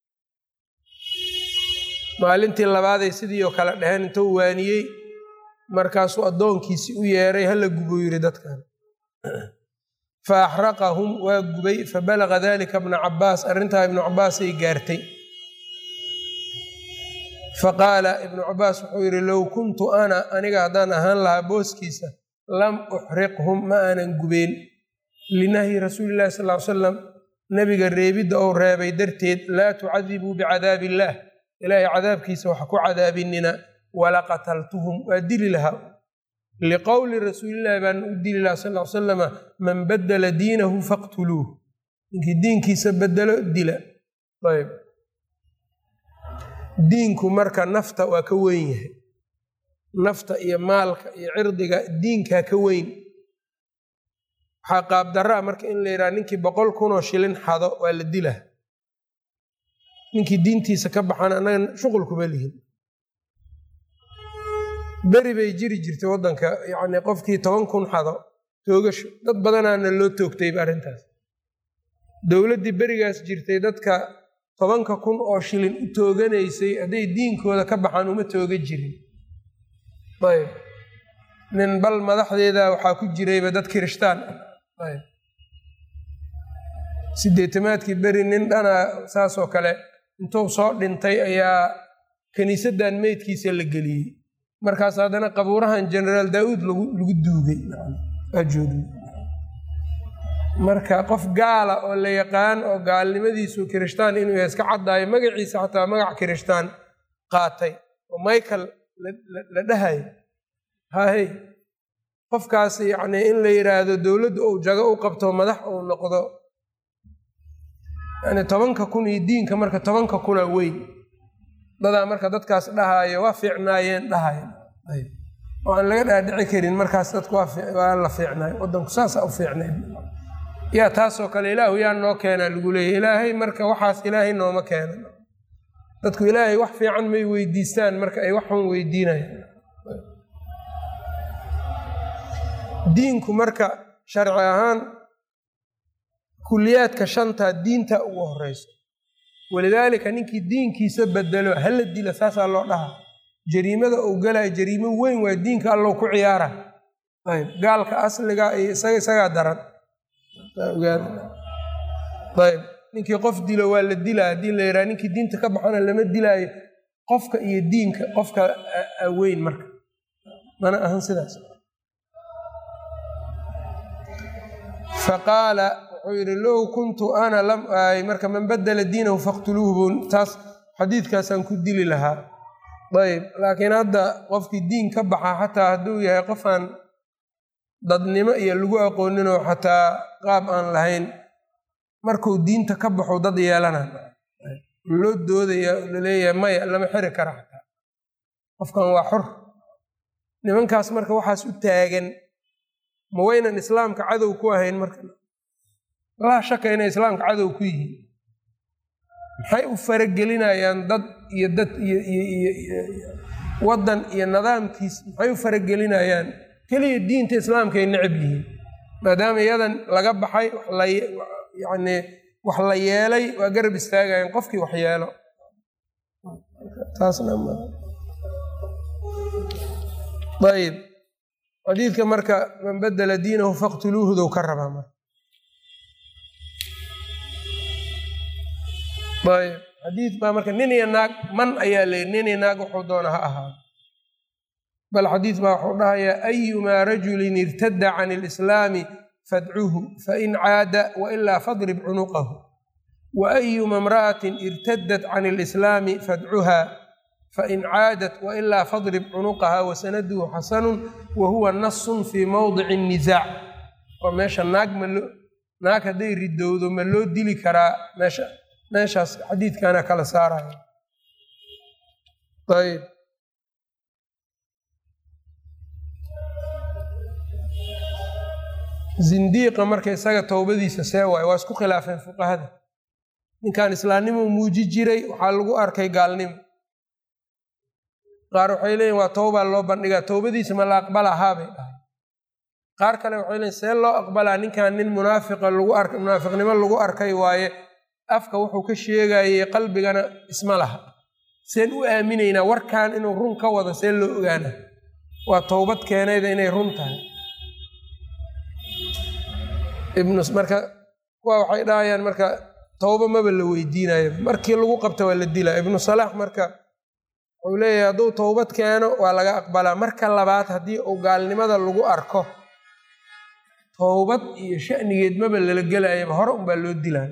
maalintii labaaday sidii oo kale dheheen intuu waaniyey markaasuu addoonkiisii u yeeray hala gubuu yidhi dadkan fa axraqahum waa gubay fabalaga dalika bna cabaas arrintaa ibnu cabaasay gaartay faqaala ibnu cabaas wuxuu yidhi low kuntu ana aniga haddaan ahaan lahaa booskiisa lam uxriqhum ma aanan gubeen linahyi rasuuli illahi sal ly salam nebiga reebidda ou reebay darteed laa tucadibuu bicadaabi illaah ilaahay cadaabkiisa waxa ku cadaabinina wala qataltuhum waa dili lahaa liqowli rasuulillahi baan u dili lahaa sal l salama man badala diinahu faqtuluuh ninkii diinkiisa bedelo dila ayb diinku marka nafta waa ka weyn yahay nafta iyo maalka iyo cirdiga diinkaa ka weyn waxaa qaabdaraa marka in la yidhaha ninkii boqol kunoo shilin xado waa la dilaa ninkii diintiisa ka baxan annaga shuqulkuma lihin beri bay jiri jirtay waddanka yacni qofkii toban kun xado toogasho dad badanaana loo toogtayba arrintaas dowladdii berigaas jirtay dadka tobanka kun oo shilin u tooganaysay hadday diinkooda ka baxaan uma tooga jirin ayb nin bal madaxdeeda waxaa ku jirayba dad kirishtaan ah ayb sideetamaadkii beri nin dhana saasoo kale intuu soo dhintay ayaa kiniisaddan meydkiisa la geliyey markaas haddana qabuurahan generaal daauud lagu duugay ajoogay marka qof gaala oo la yaqaan oo gaalnimadiisu kirishtaan inuu yahay iska caddaayo magaciisa xataa magac kirishtaan qaatay oo michael la dhahayo hahe qofkaas yacnii in la yidhaahdo dowladdu uu jago u qabto madax uu noqdo yani tobanka kun iyo diinka marka tobanka kuna weyn dadaa marka dadkaas dhahaayo waa fiicnaayeen dhahayo oo aan laga dhaadhici karin markaas dadku waa la fiicnaayo wadanku saasa u fiicnay yaa taasoo kale ilaahu yaa noo keenaa lagu leeyahy ilaahay marka waxaas ilaahay nooma keena dadku ilaahay wax fiican may weydiistaan marka ay wax xun weydiinayaan diinku marka sharci ahaan kuliyaadka shanta diinta ugu horeyso walidaalika ninkii diinkiisa bedelo hala dila saasaa loo dhaha jariimada uu galaya jariimo weyn waa diinka allow ku ciyaara ayb gaalka asliga iyo isaga isagaa daran ayb ninkii qof dilo waa la dilaa haddii la yidhaha ninkii diinta ka baxana lama dilaayo qofka iyo diinka qofka weyn marka mana ahan sidaas faqaala wuxuu yidhi low kuntu ana lam aay marka man badela diinahu faqtuluuhu bun taas xadiidkaasaan ku dili lahaa ayb laakiin hadda qofkii diin ka baxa xataa hadduu yahay qofaan dadnimo iyo lagu aqooninoo xataa qaab aan lahayn markuu diinta ka baxo dad yeelana loo doodaya laleeyahay maya lama xiri kara xataa qofkan waa xor nimankaas marka waxaas u taagan ma waynan islaamka cadow ku ahayn marka laa shaka inay islaamka cadow ku yihiin maxay u faragelinayaan dad iyo dad iyo waddan iyo nidaamkiis maxay u faragelinayaan keliya diinta islaamkaay necab yihiin maadaama iyadan laga baxay yani wax la yeelay waa garab istaagayan qofkii wax yeelo ayb xadiidka marka man badela diinahu faqtuluuhudow ka rabaa marka ayb xadiid baa marka nin iyo naag man ayaa leeyay nin iyo naag wuxuu doona ha ahaado bal xadiid baa wuxuu dhahayaa ayumaa rajulin irtada can ilislaami fadcuhu fain caada wailaa fadrib cunuqahu wa ayuma imra'atin irtadat can ilislaami fadcuha fain caadat wailaa fadrib cunuqaha wasanaduhu xasanun wa huwa nasun fii mowdici nisaac oo meesha naag malo naag hadday ridowdo ma loo dili karaa meesha meeshaas xadiidkana kala saaraya ayb zindiiqa marka isaga towbadiisa see waayo waa isku khilaafeen fuqahada ninkan islaamnimo muuji jiray waxaa lagu arkay gaalnimo qaar waxay leeyihin waa towbaa loo bandhigaa towbadiisa ma la aqbalahaa bay dhahay qaar kale waxay leeyiin see loo aqbalaa ninkan nin munaafiqa lagu ark munaafiqnimo lagu arkay waaye afka wuxuu ka sheegayey qalbigana isma laha seen u aaminaynaa warkan inuu run ka wado see loo ogaana waa towbad keenayda inay run tahay ibnu marka kuwa waxay dhahayaan marka towba maba la weydiinayo markii lagu qabta waa la dilaa ibnu salaax marka wuxuu leeyahay hadduu towbad keeno waa laga aqbalaa marka labaad haddii uu gaalnimada lagu arko towbad iyo shanigeed maba lala gelayaba hore unbaa loo dilaa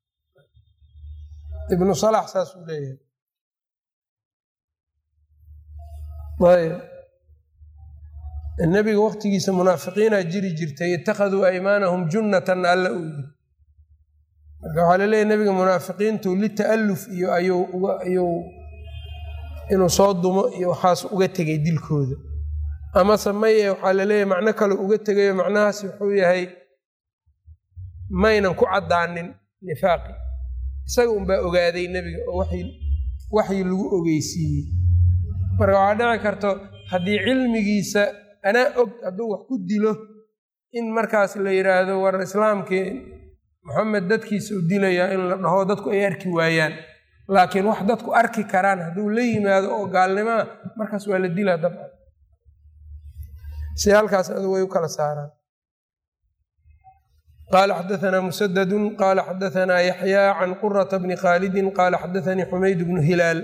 ibnu salaax saasuu leeyahay ayb nebiga waqtigiisa munaafiqiinaa jiri jirtay ittakhaduu aymaanahum junnatan alla uu yiri marka waxaa laleeyahy nebiga munaafiqiintu lita'alluf iyo ayuu inuu soo dumo iyo waxaas uga tegay dilkooda amase maye waxaa laleeyahay macno kale uga tegayo macnahaas wuxuu yahay maynan ku caddaanin nifaaqi isaga unbaa ogaaday nebiga oo waxyi lagu ogeysiiyey marka waxaa dhici karto haddii cilmigiisa anaa og hadduu wax ku dilo in markaas la yidhaahdo war islaamkii moxamed dadkiisa u dilayaa in la dhaho dadku ay arki waayaan laakiin wax dadku arki karaan hadduu la yimaado oo gaalnimaa markaas waa la dilaa dabcan si halkaas adu way u kala saaraan qala xadaثna msdd qala xadaثna yaحyى can qurةa bni khaalidi qala xadaثanii xumayd bnu hilaal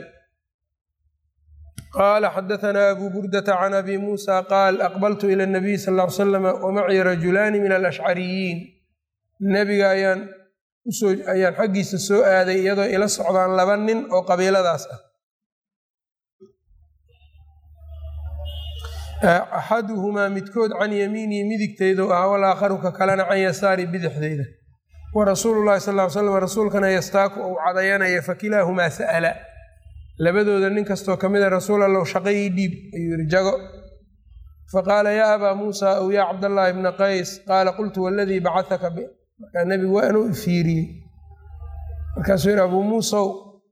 qala xadaثna abu burdةa can abi musa qaal aqbaltu ilى الnabiy sal ا ly slm wmacii rajulaani min alashcariyiin nebiga ayaan usoo ayaan xaggiisa soo aaday iyadoo ila socdaan laba nin oo qabiiladaas ah axaduhumaa midkood can yamiinii midigteydu ah walaakharu ka kalena can yasaari bidixdeyda wa rasuulu llahi sal ly slam rasuulkana yastaaku ou cadayanaya fakilaahumaa sa'ala labadooda nin kastoo ka mida rasuul allow shaqayii dhiib ayuu yihi jago faqaala yaa abaa muusa ow yaa cabdallaahi bna qays qaala qultu waladii bacataka markaa nebigu waa inuu ifiiriyey markaasuu yihi abuu muusow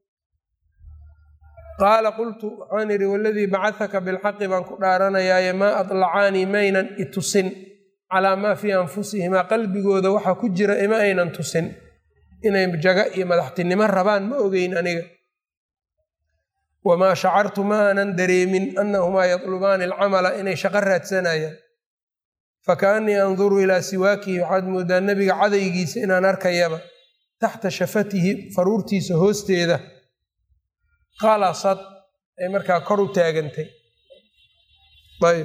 qaala qultu waxaan idhi waladii bacahaka bilxaqi baan ku dhaaranayaaye maa adlacaanii maynan itusin calaa maa fii anfusihimaa qalbigooda waxa ku jira ima aynan tusin inay jaga iyo madaxtinimo rabaan ma ogeyn aniga wamaa shacartu ma aanan dareemin annahumaa yatlubaani alcamala inay shaqo raadsanayaan fakaannii anduru ilaa siwaakihi waxaad moodaa nebiga cadaygiisa inaan arkayaba taxta shafatihi faruurtiisa hoosteeda qalasad ay markaa kor u taagantay ayb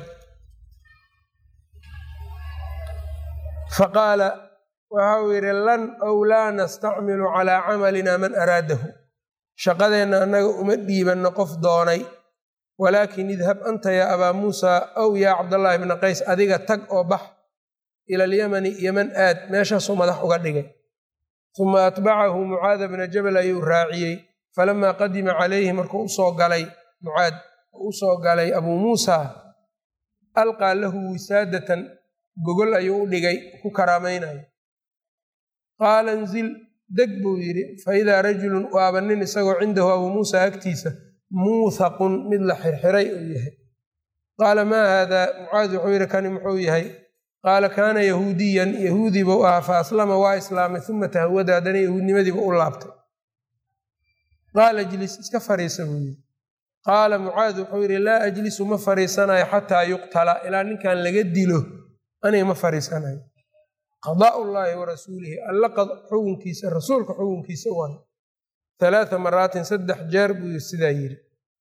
faqaala waxa uu yidhi lan ow laa nastacmilu calaa camalina man araadahu shaqadeenna annaga uma dhiibanno qof doonay walaakin idhab anta yaa abaa muusaa ow yaa cabdallaahi bna qays adiga tag oo bax ila alyamani yeman aad meeshaasuu madax uga dhigay uma atbacahu mucaada bna jabal ayuu raaciyey falamaa qadima calayhi markuu usoo galay mucaad u usoo galay abuu muusa alqaa lahu wisaadatan gogol ayuu u dhigay ku karaamaynayo qaala nzil deg buu yidhi faidaa rajulun waaba nin isagoo cindahu abuu muusa agtiisa muuthaqun mid la xirxiray uu yahay qaala maa haadaa mucaad wuxuu yidhi kani muxuu yahay qaala kaana yahuudiyan yahuudi buu ahaa fa aslama waa islaamay uma tahawada haddana yahuudnimadiiba u laabtay qaala ijlis iska fariisa buu yidhi qaala mucaad wuxuu yidhi laa ajlisu ma fariisanayo xataa yuqtala ilaa ninkan laga dilo aniga ma fariisanayo qadaa llaahi wa rasuulihi alla xukunkiisa rasuulka xukunkiisa u ahay halaata maraatin saddex jeer buu sidaa yidhi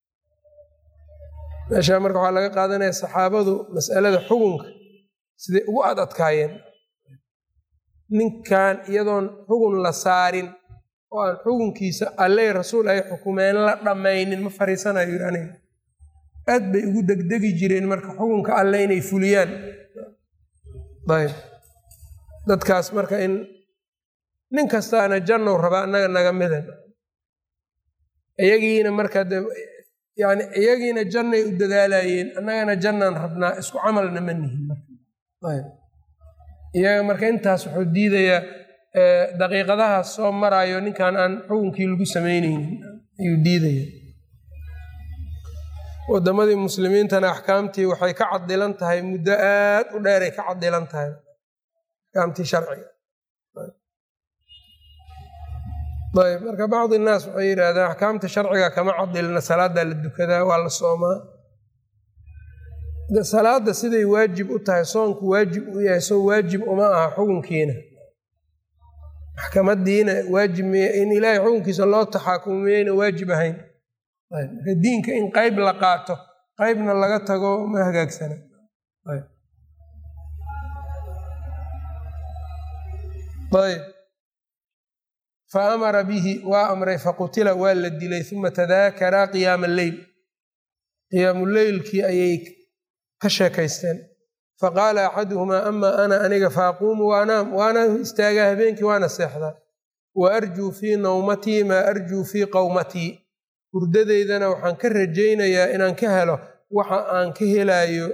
meeshaa marka waxaa laga qaadanaya saxaabadu mas'alada xukunka siday ugu ad adkaayeen ninkan iyadoon xugun la saarin oo aan xukunkiisa alley rasuul ay xukumeen la dhammaynin ma fariisanayo yidhi aniga aad bay ugu degdegi jireen marka xukunka alle inay fuliyaan ayb dadkaas marka in nin kastaana jannow rabaa annaga naga midan iyagiina marka de yani iyagiina jannay u dadaalayeen annagana jannaan rabnaa isku camalna ma nihin marayb iyaga marka intaas wuxuu diidayaa daqiiqadahaas soo maraayo ninkan aan xukunkii lagu samaynaynin ayuu diidaya wadamadii muslimiintana axkaamtii waxay ka cadilan tahay muddo aad u dheeray ka cadilan tahay axkaamtii sharciga ayb marka bacdi innaas waxay yidhaahdaan axkaamta sharciga kama cadilna salaadaa la dukadaa waa la soomaa salaada siday waajib u tahay soonku waajib u yahay soo waajib uma aha xukunkiina maxkamadiina waajib miy in ilaahay xukunkiisa loo taxaakumo miyayna waajib ahayn marka diinka in qayb la qaato qaybna laga tago ma hagaagsana ayb fa amara bihi waa amray faqutila waa la dilay uma tadaakaraa qiyaama alleyl qiyaamuleylkii ayay ka sheekaysteen faqaala axaduhumaa ama ana aniga faaquumu waanaam waana istaagaa habeenkii waana seexdaa wa arjuu fii nawmatii maa arjuu fii qowmatii hurdadeydana waxaan ka rajaynayaa inaan ka helo waxa aan ka helaayo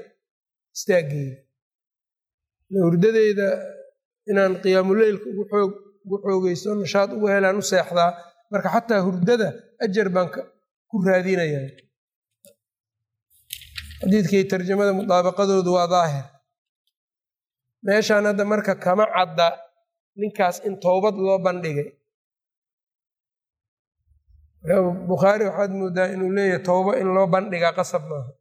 istaaggeeda hurdadeyda inaan qiyaamuleylka ugu xoogeysto nashaad ugu helaan u seexdaa marka xataa hurdada ajar baan ku raadinayaa xadiidkii tarjamada mudaabaqadoodu waa daahir meeshaan hadda marka kama cadda ninkaas in towbad loo bandhigay bukhaari waxaad moodaa inuu leeyahay towbo in loo bandhigaa qasab maaha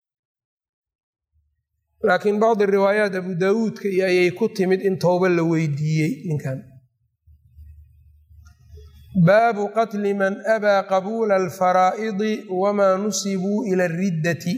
laakiin bacdi riwaayaat abu daawuudka iyo ayay ku timid in towbo la weydiiyey ninkan baabu qatli man abaa qabuula alfaraa'idi wamaa nusibuu ila ariddati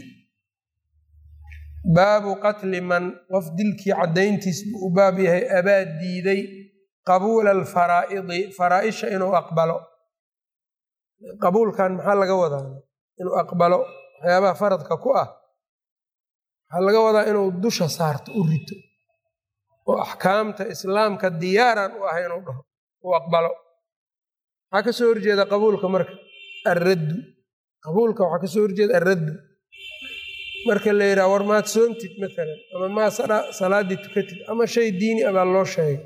baabu qatli man qof dilkii caddayntiis buu u baab yahay abaa diiday qabuula alfaraa'idi faraaisha inuu aqbalo qabuulkan maxaa laga wadaa inuu aqbalo waxyaabaha faradka ku ah waxaa laga wadaa inuu dusha saarto u rito oo axkaamta islaamka diyaaran u ah inuu dhaho uu aqbalo maxaa ka soo horjeeda qabuulka marka alraddu qabuulka waxaa ka soo horjeeda alraddu marka la yidhaha war maad soontid maalan ama maa salaaddii tukatid ama shay diini a baa loo sheegay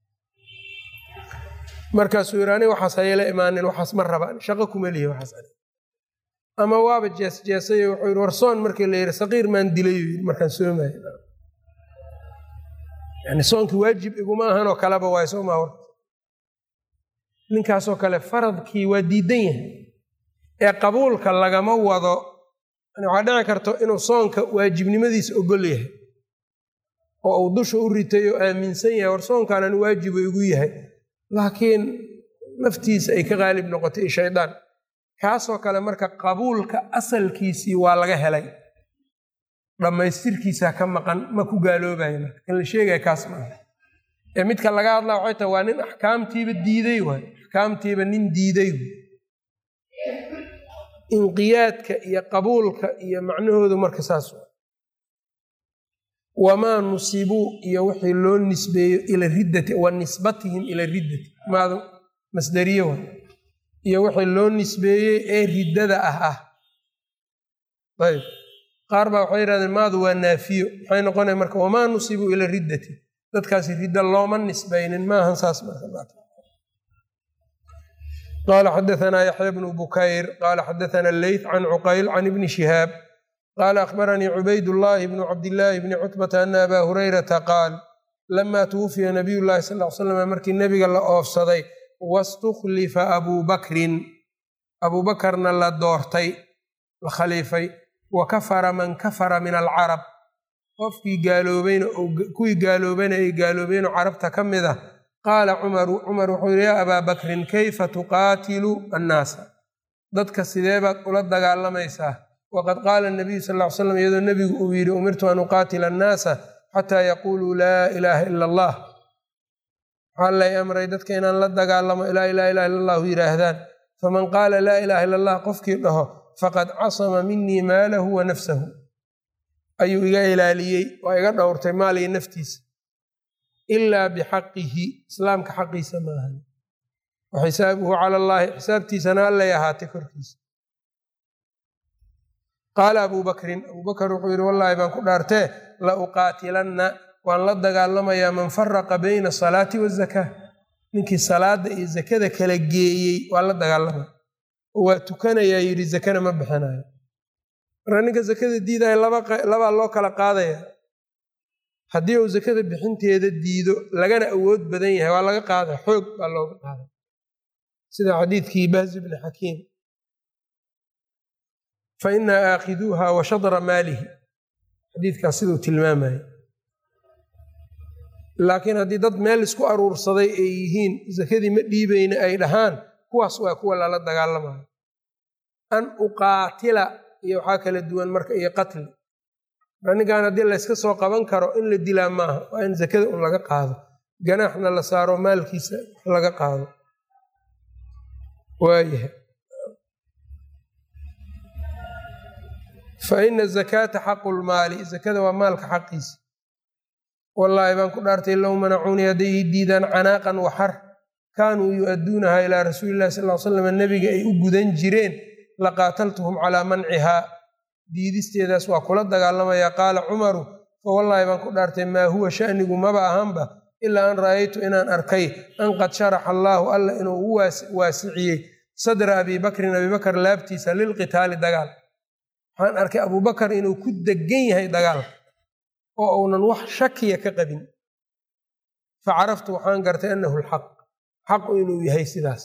markaasuu yidhi aniga waxaas hayala imaanin waxaas ma rabaan shaqo kuma lihi waxaas ani ama waaba jeesjeesayo wuxuu yidhi warsoon markii la yidhi saqiir maan dilayuu yidhi markaan soomayo yani soonkii waajib iguma ahanoo kaleba waay soo maa horta ninkaasoo kale faradkii waa diidan yahay ee qabuulka lagama wado waxaa dhici karto inuu soonka waajibnimadiisa ogol yahay oo uu dusha u ritay oo aaminsan yahay war soonkanan waajibu igu yahay laakiin naftiisa ay ka qaalib noqotay shaydaan kaasoo kale marka qabuulka asalkiisii waa laga helay dhammaystirkiisaa ka maqan ma ku gaaloobaya marka kan la sheegaya kaas maaha ee midka laga hadlaa waxay tahay waa nin axkaamtiiba diiday waay axkaamtiiba nin diiday inqiyaadka iyo qabuulka iyo macnahoodu marka saas wamaa nusibuu iyo wixii loo nisbeeyo ila riddati wa nisbatihim ila riddati maadu masdariye wa iyo wixii loo nisbeeyey ee riddada ah ah ayb qaar baa waxay yihahdeen maadu waa naafiyo maxay noqonaya marka wamaa nusibuu ila riddati dadkaasi ridda looma nisbaynin maahan saas qaala xadaanaa yaxya bnu bukayr qaala xadaana leyth can cuqayl can ibni shihaab qaala akhbaranii cubayd llaahi bnu cabdillaahi bni cutbata ana abaa hurayrata qaal lamaa tuwufiya nabiy llahi sal l slam markii nebiga la oofsaday wastukhlifa abuu bakrin abuubakarna la doortay la khaliifay wa kafara man kafara min alcarab qofkii gaaloobayna kuwii gaaloobayna ay gaaloobeenoo carabta ka mid ah qaala cumaru cumar wuxuu yidhi yaa abaa bakrin kayfa tuqaatilu annaasa dadka sidee baad ula dagaalamaysaa waqad qaala nabiyu sal ly slam iyadoo nebigu uu yidhi umirtu an uqaatila annaasa xataa yaquuluu laa ilaaha ila allah waxaa lay amray dadka inaan la dagaalamo ilaa ilaa ilaha illa allahu yidhaahdaan faman qaala laa ilaha illa allah qofkii dhaho faqad casama minii maalahu wa nafsahu ayuu iga ilaaliyey waa iga dhowrtay maaliyo naftiisa ilaa bixaqihi islaamka xaqiisa maahan wa xisaabuhu cala allaahi xisaabtiisana allay ahaatay korkiisa qaala abuu bakrin abuu bakar wuxuu yidhi wallaahi baan ku dhaartee la uqaatilanna waan la dagaalamayaa man faraqa bayna asalaati wazakaa ninkii salaada iyo zakada kala geeyey waa la dagaalamaya oo waa tukanayaa yidhi zakana ma bixinayo marka ninka zakada diidaya labaa loo kala qaadaya haddii uu zakada bixinteeda diido lagana awood badan yahay waa laga qaada xoog baa looga qaada sida xadiidkii bahzi bni xakiim fa inaa aakhiduuha wa shadra maalihi xadiidkaas siduu tilmaamaya laakiin haddii dad meel isku aruursaday ay yihiin zakadii ma dhiibayna ay dhahaan kuwaas waa kuwa lala dagaalamayo an uqaatila iyo waxaa kala duwan marka iyo qatli ninkan haddii layska soo qaban karo in la dilaa maaha waa in zakada un laga qaado ganaaxna la saaro maalkiisa laga qaado waayahay fa ina zakaata xaqu lmaali zakada waa maalka xaqiisa wallaahi baan ku dhaartay low manacuunii hadday ii diidaan canaaqan waxar kaanuu yu-adduunaha ilaa rasuuli illahi sal l slam nebiga ay u gudan jireen laqaataltuhum calaa mancihaa diidisteedaas waa kula dagaalamayaa qaala cumaru fa wallaahi baan ku dhaartay maa huwa shanigu maba ahanba ilaa an ra'aytu inaan arkay an qad sharaxa allaahu alla inuu u waasiciyey sadra abii bakrin abiibakar laabtiisa lilqitaali dagaal waxaan arkay abuubakar inuu ku degan yahay dagaal oo uunan wax shakiya ka qabin facaraftu waxaan gartay anahu lxaq xaqu inuu yahay sidaas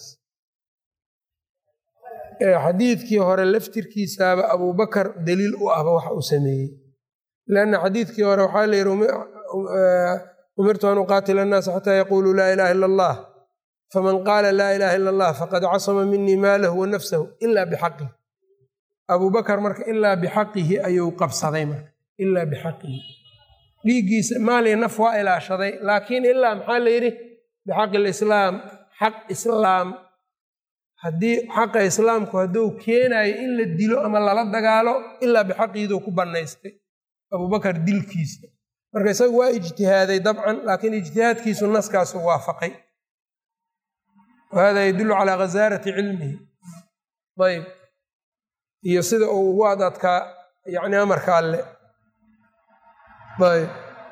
xadiidkii hore laftirkiisaaba abubakar daliil u ahba waxa uu sameeyey lanna xadiidkii hore waxaa la yidhi umirtu an uqaatila annaasa xataa yaquuluu laa ilaha ila allah faman qaala laa ilaha ila allah faqad casama minii maalahu wa nafsahu ila bixaqihi abubakar marka ilaa bixaqihi ayuu qabsaday marka ilaa bixaqihi dhiiggiisa maaliya naf waa ilaashaday laakiin ilaa maxaa la yidhi bixaqi lislaam xaq islaam haddii xaqa islaamku hadduu keenayo in la dilo ama lala dagaalo ilaa bixaqiiduu ku bannaystay abubakar dilkiisa marka isagu waa ijtihaaday dabcan laakiin ijtihaadkiisu naskaasu waafaqay wa hada yadullu calaa ghasaarati cilmihi ayb iyo sida uu ugu ad adkaa yacni amarka alle ayb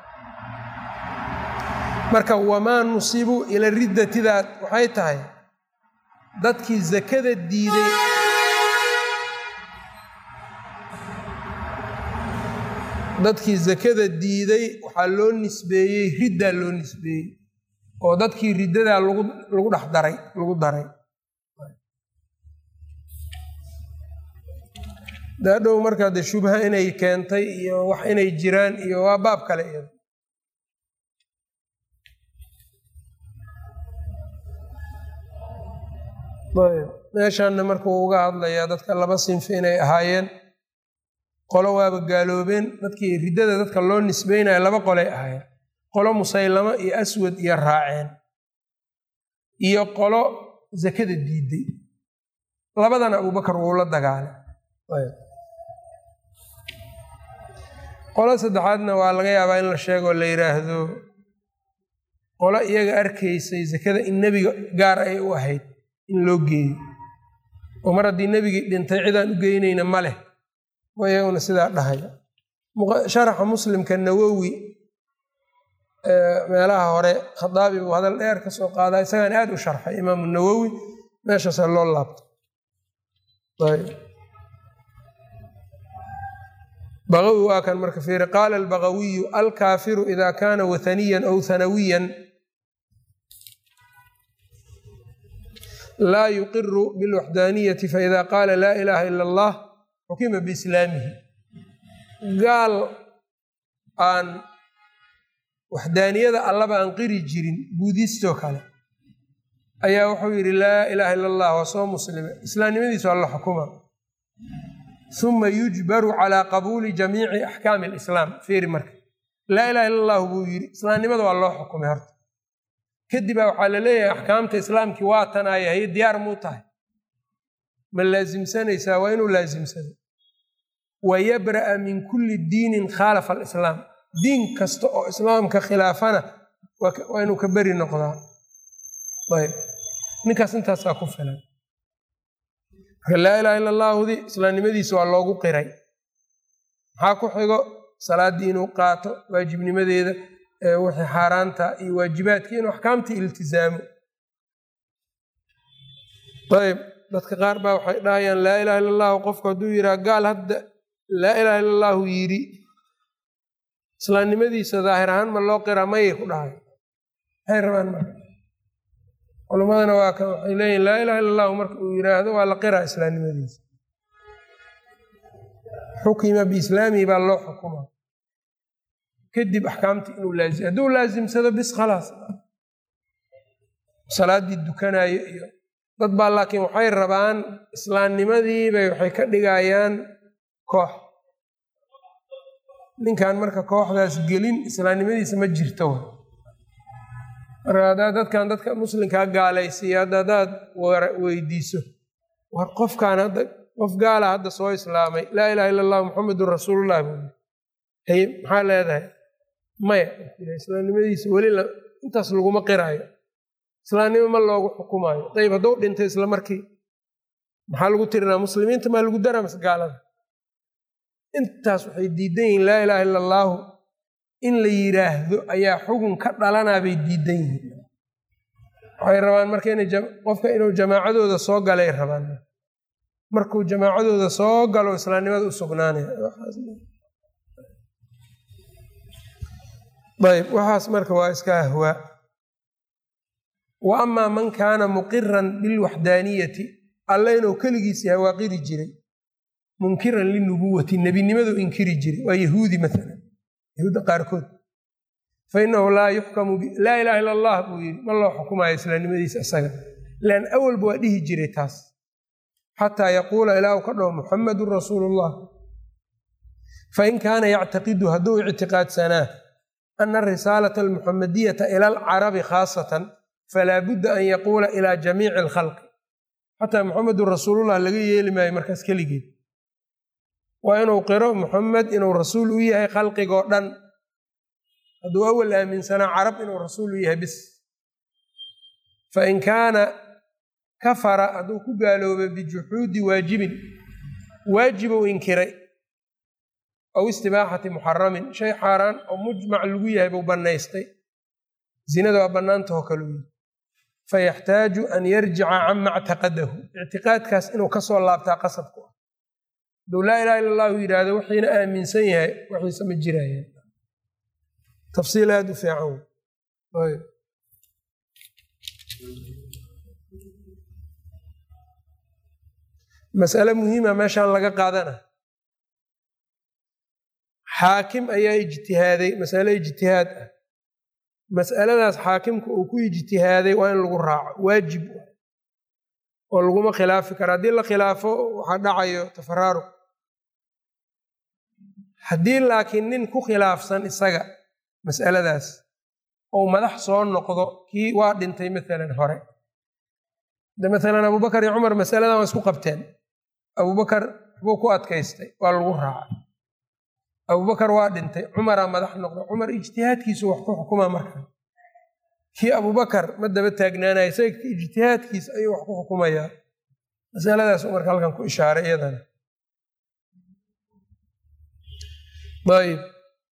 marka wamaa nusibu ila riddatidaad waxay tahay dadkii zakada diiday dadkii zakada diiday waxaa loo nisbeeyey riddaa loo nisbeeyey oo dadkii riddadaa lagu lagu dhex daray lagu daray daadhow markaa dee shubha inay keentay iyo wax inay jiraan iyo waa baab kale iyada ayb meeshaanna markuu uga hadlayaa dadka laba sinfi inay ahaayeen qolo waaba gaaloobeen dadkii riddada dadka loo nisbeynaya laba qolay ahaayeen qolo musaylamo iyo aswad iyo raaceen iyo qolo zakada diiday labadana abubakar wuu la dagaalay qolo saddexaadna waa laga yaabaa in la sheegoo la yidhaahdo qolo iyaga arkaysay zakada in nebiga gaar ay u ahayd in loo geeyo oo mar haddii nebigii dhintay cidaan u geynayna ma leh wa iyaguna sidaa dhahaya sharaxa muslimka nawowi meelaha hore khadaabi buu hadal dheer ka soo qaadaa isagaan aad u sharxay imaamu nawowi meeshaasa loo laabtay bagawi waa kan marka fiiri qaala albagawiyu alkaafiru ida kaana wathaniyan aw hanawiyan laa yuqiru bilwaxdaaniyati faida qaala laa ilaaha ila allah xukima biislaamihi gaal aan waxdaaniyada allaba aan qiri jirin buudistoo kale ayaa wuxuu yidhi laa ilaaha ila allah waa soo muslime islaamnimadiisu alla xukuma uma yujbaru calaa qabuuli jamiici axkaami alislaam fiiri marka laa ilaha illa allahu buu yidhi islaamnimada waa loo xukumay horta kadibaa waxaa la leeyahay axkaamta islaamkii waa tanaayahay diyaar muu tahay ma laasimsanaysaa waa inuu laasimsado wa yabra'a min kulli diinin khaalafa alislaam diin kasta oo islaamka khilaafana waa inuu ka beri noqdaa ayb ninkaas intaasaa ku filan marka laa ilaha illa allaahudi islaamnimadiisa waa loogu qiray maxaa ku xigo salaaddii inuu qaato waajibnimadeeda wixii xaaraanta iyo waajibaadkii inuu axkaamtii iltizaamo ayb dadka qaar baa waxay dhahayaan laa ilaha illa allahu qofku hadduu yidhaha gaal hadda laa ilaha illa allahu yidhi islaamnimadiisa daahir ahaan ma loo qiraa mayay ku dhahay maxay rabaan marka culummadana waa kan waxay leeyihin laa ilaha illa allahu marka uu yidhaahdo waa la qiraa islaamnimadiisa xukima biislaamihi baa loo xukumaa kadib axkaamtii inuu laazim hadduu laasimsado bis khalaas salaaddii dukanaayo iyo dad baa laakiin waxay rabaan islaamnimadiibay waxay ka dhigayaan koox ninkan marka kooxdaas gelin islaamnimadiisa ma jirto marka haddaad dadkan dadka muslimkaa gaalaysiiya hadda haddaad weydiiso war qofkaan hadda qof gaala hadda soo islaamay laa ilaha illa allah muxamedun rasuulullah buu haye maxaa leedahay maya islaamnimadiisa weli intaas laguma qiraayo islaamnimo ma loogu xukumaayo ayb hadduu dhintay isla markii maxaa lagu tirinaa muslimiinta maa lagu daraa mase gaalada intaas waxay diidan yihiin laa ilaha illa allaahu in la yidhaahdo ayaa xugun ka dhalanaa bay diidan yihiin waxay rabaan marka ina qofka inuu jamaacadooda soo galay rabaan markuu jamaacadooda soo galo islaamnimada u sugnaanaya ayb waxaas marka waa iska ahwaa wa amaa man kaana muqiran bilwaxdaaniyati alla inuu keligiis yahay waa qiri jiray munkiran linubuwati nebinimadu inkiri jiray waa yahuudi maalan yahuudda qaarkood fa inahu laa yuxkamu laa ilaha illa allah buu yidhi ma loo xukumayo islaamnimadiisa isaga lan awalba waa dhihi jiray taas xataa yaquula ilaahu ka dhaho muxamadun rasuulu llah fain kaana yactaqidu hadduu ictiqaadsanaa ana risaalata almuxamadiyata ila alcarabi khaasatan falaa budda an yaquula ilaa jamiici alkhalqi xataa muxamedun rasuulullah laga yeeli maayo markaas keligeed waa inuu qiro muxamed inuu rasuul u yahay khalqigoo dhan hadduu awal aaminsanaa carab inuu rasuul u yahay bis fain kaana kafara hadduu ku gaaloobay bijuxuudi waajibin waajibou inkiray aw istibaaxati muxaramin shay xaaraan oo mujmac lagu yahay buu bannaystay zinada waa bannaantahoo kale u yihi fayaxtaaju an yarjica cama ctaqadahu ictiqaadkaas inuu kasoo laabtaa qasabku ah hadduu laa ilaha illa allahu yidhaahdo wixiina aaminsan yahay waxiise ma jirayaan tafsiil aada u fiican masale muhiima meeshaan laga qaadana xaakim ayaa ijtihaaday masale ijtihaad ah mas'aladaas xaakimka uu ku ijtihaaday waa in lagu raaco waajib oo laguma khilaafi karo haddii la khilaafo waxaa dhacayo tafaraaruq haddii laakiin nin ku khilaafsan isaga mas'aladaas ou madax soo noqdo kii waa dhintay maalan hore de maalan abubakar iyo cumar masaladan waa isku qabteen abubakar waxbuu ku adkaystay waa lagu raacay abubakar waa dhintay cumaraa madax noqda cumar ijtihaadkiisu wax ku xukumaa marka kii abubakar ma daba taagnaanaya isaga ijtihaadkiisa ayuu wax ku xukumayaa masaladaas marka halkan ku ishaaray iyadana ayb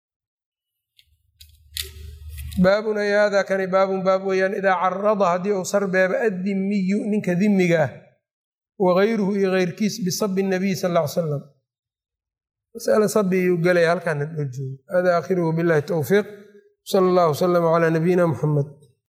baabun ay hada kani baabun baab weeyaan idaa carada haddii uu sarbeeba addimiyu ninka dimiga ah wagayruhu iyo keyrkiis bisabi nabiy sal ll ly salam masale sabi iyuu gelaya halkaana loo joogo hada aakhiruhu billahi towfiiq sala allahu wasalama calaa nabiyina muxamed